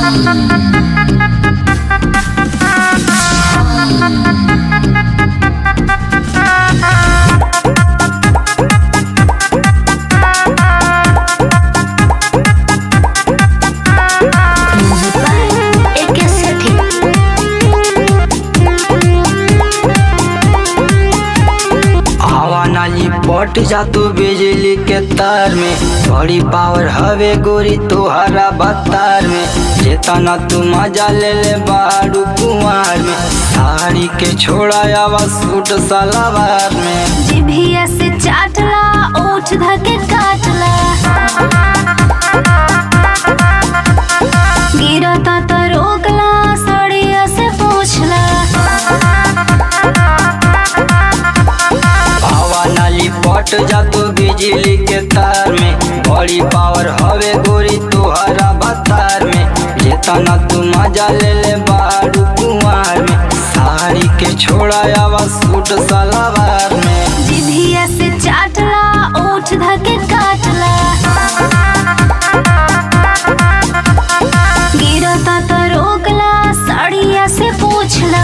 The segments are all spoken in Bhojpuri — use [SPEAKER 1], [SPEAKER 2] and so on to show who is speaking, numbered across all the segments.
[SPEAKER 1] एके सेठी
[SPEAKER 2] हवा नाली पट जातू बिजली के तार में बड़ी पावर हवे गोरी तोहरा बतार में जेतना तू मजा ले ले बारू कुमार में साड़ी के छोड़ा आवा सूट सलवार में
[SPEAKER 1] जिभिया से चाटला ओठ धके काटला गिरता त रोकला सड़िया से पूछला
[SPEAKER 2] हवा नाली पट जातू बिजली के तार में बड़ी पावर हवे गोरी तोहरा बतार में जेतना तू मजा ले ले बारू कुमार में साड़ी के छोड़ा आवा सूट सलवार में
[SPEAKER 1] जिभिया से चाटला ओठ धके काटला गिरता त रोकला सड़िया से पूछला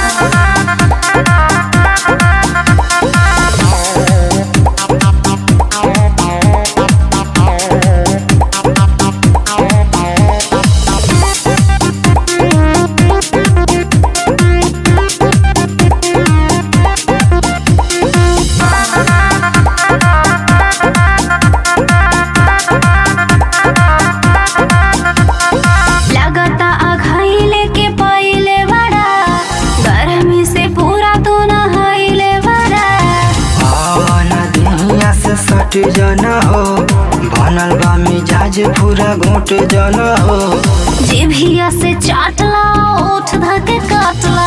[SPEAKER 1] लगता अघाइले के पहिले बड़ा गर्मी से पूरा तू नहाइले बड़ा
[SPEAKER 2] आवाना दुनिया से सट जाना हो बनल बा मिजाज पूरा घोट जाना हो
[SPEAKER 1] जिभिया से चाटला ओठ धके काटला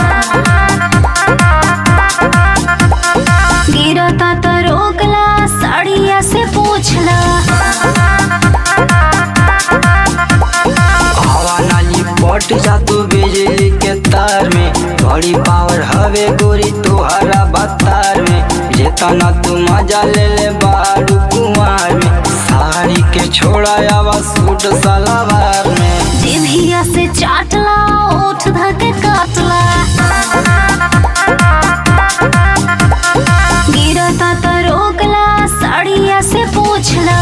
[SPEAKER 1] गिरता त रोकला साड़िया से पूछला
[SPEAKER 2] हवा नाली पट जातू बिजली के तार में बड़ी पावर हवे गोरी तोहरा बतार में जेतना तू मजा ले ले बारू कुमार में साड़ी के छोड़ा आवा सूट सलवार में
[SPEAKER 1] जिभिया से चाटला ओठ धके काटला गिरता त रोकला साड़िया से पूछला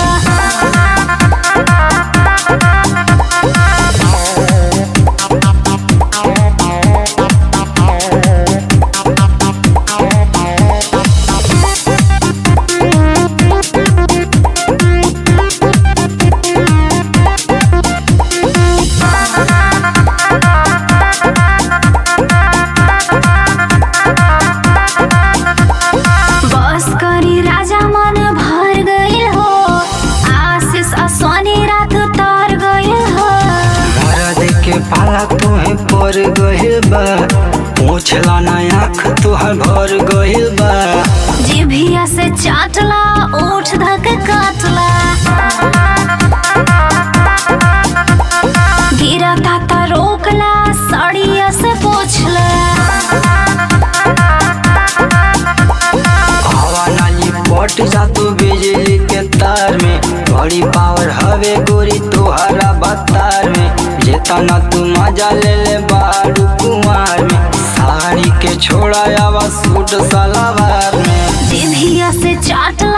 [SPEAKER 1] बस करी राजा मन भर गइल हो आशीष असोनी रात तर गइल हो
[SPEAKER 2] मरद के पाला तुहे पर गहिल बा पूछला ना आँख तुहर भर गहिल बा
[SPEAKER 1] जिभिया से चाटला ओठ धक काटला गिरता त रोकला साड़िया से पूछला
[SPEAKER 2] हवा नाली पट जातू बिजली के तार में बड़ी पावर हवे गोरी तोहरा बतार में जेतना तू मजा ले ले बारू कुमार में साड़ी के छोड़ा आवा सूट सलवार में
[SPEAKER 1] जिभिया से चाटला